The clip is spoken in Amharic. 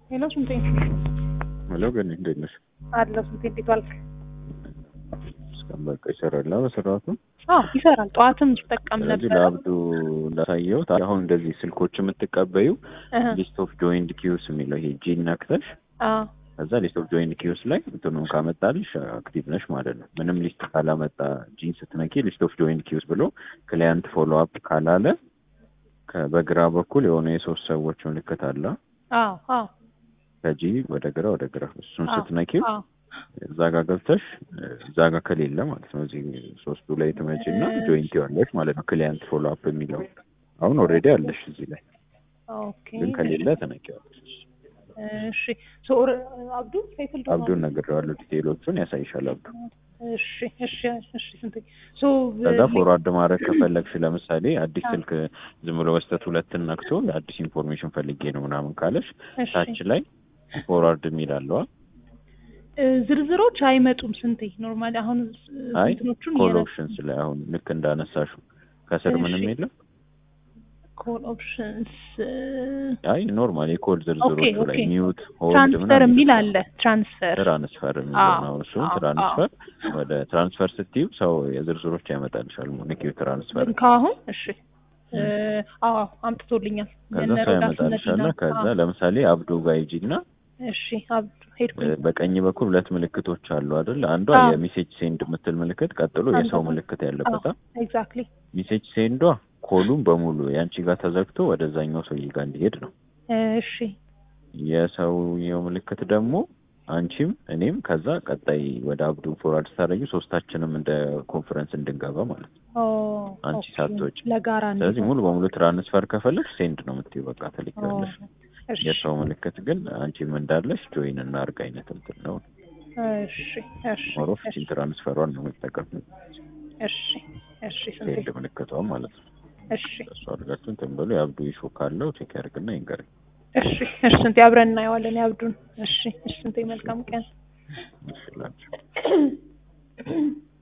ሄሎ ስንቴ ሄሎ ግን እንዴት ነሽ? አለሁ ስንቴ እንዴት ዋልክ? እስካሁን በቃ ይሰራል በስርዓቱ። አዎ ይሰራል። ጠዋትም ስጠቀም ስለዚህ ነበር። ለአብዱ እንዳሳየሁት አሁን እንደዚህ ስልኮች የምትቀበዩ እህ፣ ሊስት ኦፍ ጆይንድ ኪውስ የሚለው ይሄ ጂን ነክተሽ አዎ ከዛ ሊስት ኦፍ ጆይንድ ኪውስ ላይ እንትኑን ካመጣልሽ አክቲቭ ነሽ ማለት ነው። ምንም ሊስት ካላመጣ ጂን ስትነኪ ሊስት ኦፍ ጆይንድ ኪውስ ብሎ ክላያንት ፎሎ አፕ ካላለ ከ- በግራ በኩል የሆነ የሶስት ሰዎች ምልክት አለ። አዎ አዎ ከጂ ወደ ግራ ወደ ግራ እሱን አዎ፣ ስትነኪው አዎ እዛ ጋር ገብተሽ እዛ ጋር ከሌለ ማለት ነው እዚህ ሶስቱ ላይ ትመጪና እሺ። ጆይንት ያለሽ ማለት ነው። ክሊያንት ፎሎ አፕ የሚለው አሁን ኦልሬዲ አለሽ እዚህ ላይ ኦኬ ግን ከሌለ ተነቂዋለሽ። እሺ ሶ ኦር- አብዱ ሰይፍል ደግሞ አብዱን ነግሬዋለሁ። ዲቴይሎቹን ያሳይሻል አብዱ። እሺ እሺ እሺ ስንቴ ሶ ከዛ ፎርዋርድ ማድረግ ከፈለግሽ ለምሳሌ አዲስ ስልክ ዝም ብሎ በስተት ሁለትን ነክቶ አዲስ ኢንፎርሜሽን ፈልጌ ነው ምናምን ካለሽ እሺ ታች ላይ ፎርዋርድ የሚል አለዋ። እ፣ ዝርዝሮች አይመጡም ስንቴ ኖርማሊ አሁን አይ እንትኖቹን ኮል እየነ- ኦፕሽንስ ላይ አሁን ልክ እንዳነሳሹ ከስር ምንም እሺ። የለም። ኮል ኦፕሽንስ አይ ኖርማል የኮል ዝርዝሮቹ ኦኬ፣ ላይ ኦኬ። ሚዩት ሆልድ ትራንስፈር ምናምን የሚል ይላል። አለ ትራንስፈር ትራንስፈር የሚለው አዎ፣ ነው። እሱን አዎ፣ ትራንስፈር ወደ ትራንስፈር ስትዩ ሰው የዝርዝሮች ያመጣልሻል። ንኪው ትራንስፈር ግን ከአሁን እሺ እ፣ አዎ አምጥቶልኛል ከዛ የነ ሰው ሮዳስ ያመጣልሻል። መዲና። ከዛ አዎ፣ ለምሳሌ አብዱ ጋር ሂጂና እሺ አብዱ ሄድኩኝ በቀኝ በኩል ሁለት ምልክቶች አሉ አይደል? አንዷ አዎ። የሜሴጅ ሴንድ የምትል ምልክት፣ ቀጥሎ የሰው አንዷ- ምልክት ያለበት ኤግዛክትሊ ሜሴጅ ሴንዷ ኮሉን በሙሉ ያንቺ ጋር ተዘግቶ ወደዛኛው ሰውዬ ጋር እንዲሄድ ነው። እሺ የሰውየው ምልክት ደግሞ አንቺም እኔም ከዛ ቀጣይ ወደ አብዱ ፎርዋርድ ስታደርጊ ሶስታችንም እንደ ኮንፈረንስ እንድንገባ ማለት ነው። ኦ አንቺ ኦኬ። ሳትወጪ። ለጋራ ስለዚህ እንዲሆን። ሙሉ በሙሉ ትራንስፈር ከፈለግሽ ሴንድ ነው የምትይው፣ በቃ ትልኪዋለሽ። ኦ፣ እሺ የሰው ምልክት ግን አንቺም እንዳለሽ ጆይን እና አርግ አይነት እንትን ነው። እሺ እሺ ሞሮፍ እሺ ቺን ትራንስፈሯን ነው የምጠቀም እሺ እሺ ስንቴ ሴንድ ምልክቷን ማለት ነው። እሺ እሱ አድርጋችሁ እንትን በሉ። የአብዱ ኢሹ ካለው ቼክ ያድርግና ይንገረኝ። እሺ እሺ ስንቴ አብረን እናየዋለን የአብዱን። እሺ እሺ ስንቴ መልካም ቀን እሺ ላንቺ